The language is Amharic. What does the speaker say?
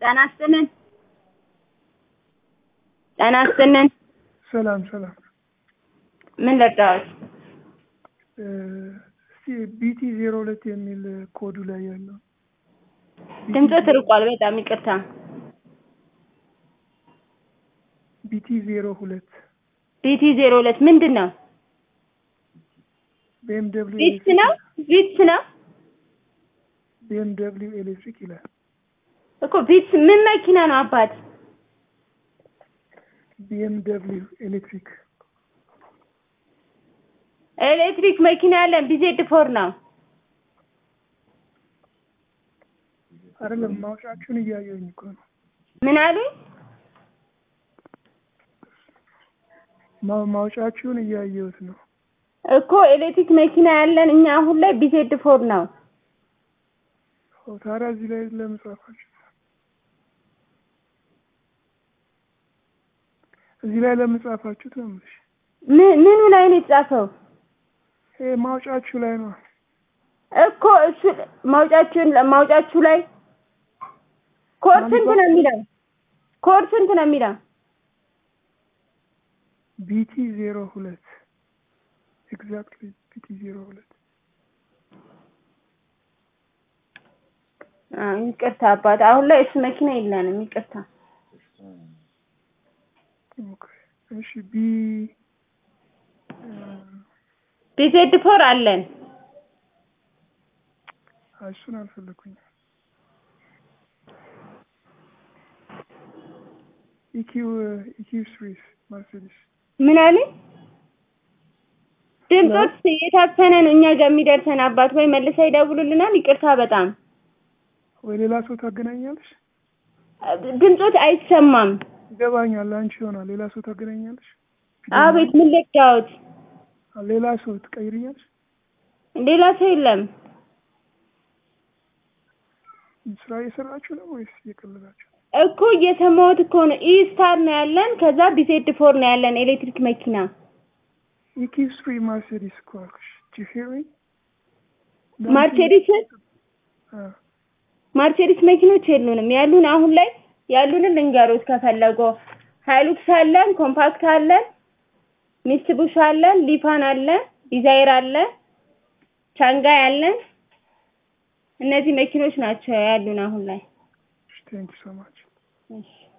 ጤና ይስጥልን ጤና ይስጥልን ሰላም ሰላም። ምን ልርዳዎት? እስቲ ቢቲ ዜሮ ሁለት የሚል ኮዱ ላይ ያለው ድምፆ ትርቋል። በጣም ይቅርታ። ቢቲ ዜሮ ሁለት ቢቲ ዜሮ ሁለት ምንድን ነው? ቢኤም ደብሊው ቪትስ ነው ቪትስ ነው ቢኤም ደብሊው ኤሌክትሪክ ይላል። እኮ ቪትስ ምን መኪና ነው አባት? ቢኤም ደብሊው ኤሌክትሪክ ኤሌክትሪክ መኪና ያለን ቢዜድ ፎር ነው። አይደለም ማውጫችሁን እያየሁኝ እኮ ነው። ምን አሉኝ? ማ- ማውጫችሁን እያየሁት ነው። እኮ ኤሌክትሪክ መኪና ያለን እኛ አሁን ላይ ቢዜድ ፎር ነው። ኦ፣ ታዲያ እዚህ ላይ ለምን ጻፋችሁ? እዚህ ላይ ለምን ጻፋችሁት ነው የምልሽ። ምን ምኑ ላይ ነው የተጻፈው? ይሄ ማውጫችሁ ላይ ነው። እኮ እሱ ማውጫችሁን ማውጫችሁ ላይ ኮድ ስንት ነው የሚለው? ኮድ ስንት ነው የሚለው? ቢቲ ዜሮ ሁለት ኤግዛክትሊ ቢቲ ዜሮ ሁለት አዎ ይቅርታ አባት፣ አሁን ላይ እሱ መኪና የለንም። ይቅርታ። ኦኬ። እሺ ቢ ቢዜድ ፎር አለን። አይ፣ እሱን አልፈለኩኝም። ኢኪው ኢኪው ስሪስ መርሴዲስ ምን አለኝ? ድምፆች የታፈነ ነው እኛ ጋር የሚደርሰን አባት፣ ወይ መልሳ ይደውሉልናል። ይቅርታ በጣም ወይ ሌላ ሰው ታገናኛለሽ? ድምፆች አይሰማም። ይገባኛል። አንቺ ይሆናል ሌላ ሰው ታገናኛለሽ? አቤት ምን ልርዳዎት? ሌላ ሰው ትቀይርኛለሽ? ሌላ ሰው የለም። ስራ እየሰራችሁ ነው ወይስ እየቀለዳችሁ? እኮ እየሰማሁት እኮ ነው። ኢስታር ነው ያለን፣ ከዛ ቢዜድ ፎር ነው ያለን ኤሌክትሪክ መኪና። ኢኪው ስሪ መርሴዲስ እኮ አልኩሽ። ጂ ሂሪንግ ማርሴዲስ ማርሴዲስ መኪኖች የሉንም። ያሉን አሁን ላይ ያሉንን ልንገሮት ከፈለጎ ሃይሉክስ አለን፣ ኮምፓክት አለን፣ ሚስቡሽ አለን፣ ሊፋን አለን፣ ዲዛይር አለ፣ ቻንጋይ አለን። እነዚህ መኪኖች ናቸው ያሉን አሁን ላይ። ቴንክ ሶ ማች እሺ